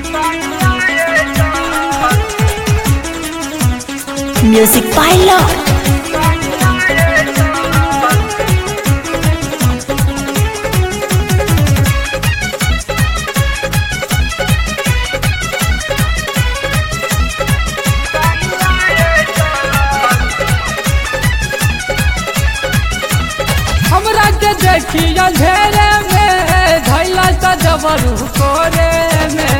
Music by Lord. हमरा के देखी अंधेरे में धैला सा जबरू कोरे में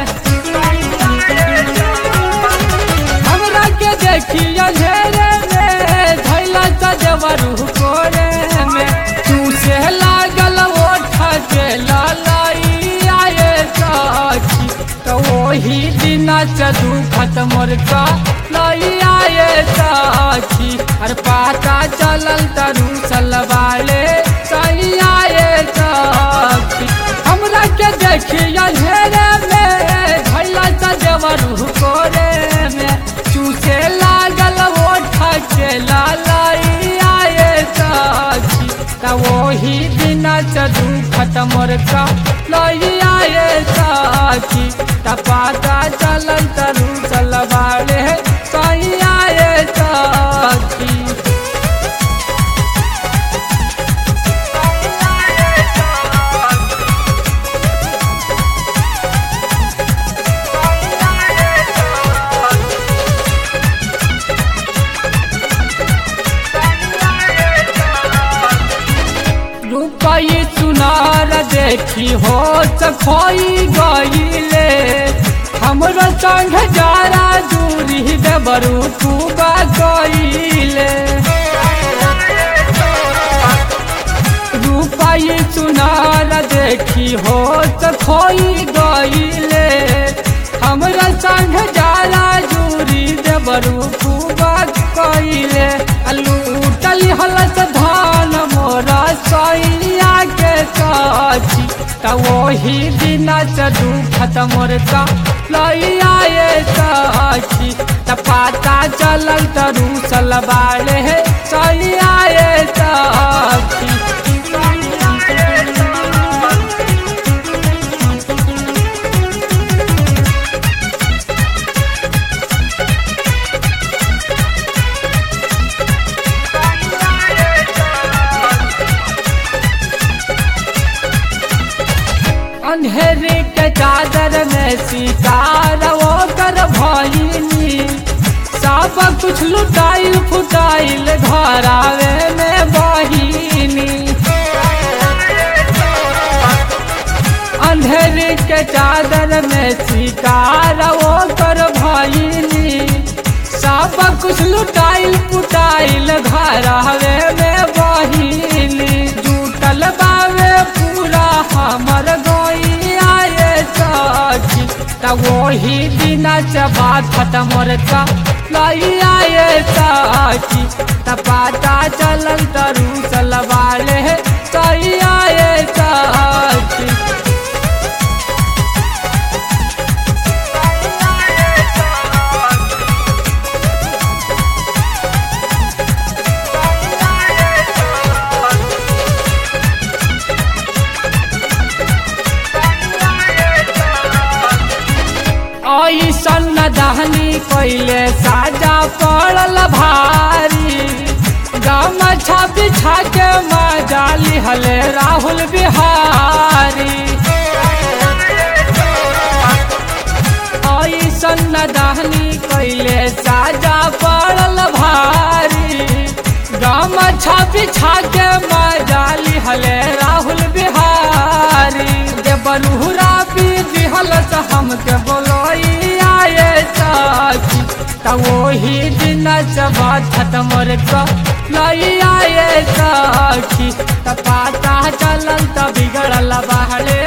हमरा के देखी अंधेरे में धैला सा जबरू कोरे में तू से लागल ओठ के ललाई आए साखी तो वही दिन चदू खत्म का लई आए साखी हर पाता चलल तरू सलवाले सही आए साखी हमरा के देखी अंधेरे में भैला सजवरू कोरे में चूसे लागल ओठ के लालाई आए साखी त वही दिन चदू खत्म का लई आए साखी त पाता चलल तरू सलवाले सही आए साखी रुपई सुनार देखी हो खोई गईले हमरो संग जारा दूरी देवरू खूबा गईले रुपई सुनार देखी हो खोई गईले हमरा संग जारा दूरी देवरू खूबा गईले लूटल हलस धान मोरा सैया के काची त वही दिन चदू खत्म का लई आए साखी त पाता चलल तरू सलवाले सही आए साखी अंधेरे के चादर में सितार वो कर भइनी सब कुछ लुटाइल फुटाइल धरावे में बहिनी अंधेरे के चादर में सितार वो कर भइनी सब कुछ लुटाइल पुटाइल घरावे में बहिनी जुटल बावे पूरा हमर गोई आए साखी त वही दिन चबा खत्म का लई आए साखी त पाता चलल तरू सलवाले सही आए साखी ऐसन दहनी कैले साजा पड़ल भारी गमछा बिछा के मजा लिहले राहुल बिहारी ऐसन दहनी कैले साजा पड़ल भारी गमछा बिछा के मजा लिहले राहुल बिहारी देवलुहरा भी दिहल से हमके बोलोई आए साखी त वही दिन चबा खत्म का लई आए साखी त पाता चलल त बिगड़ल बहले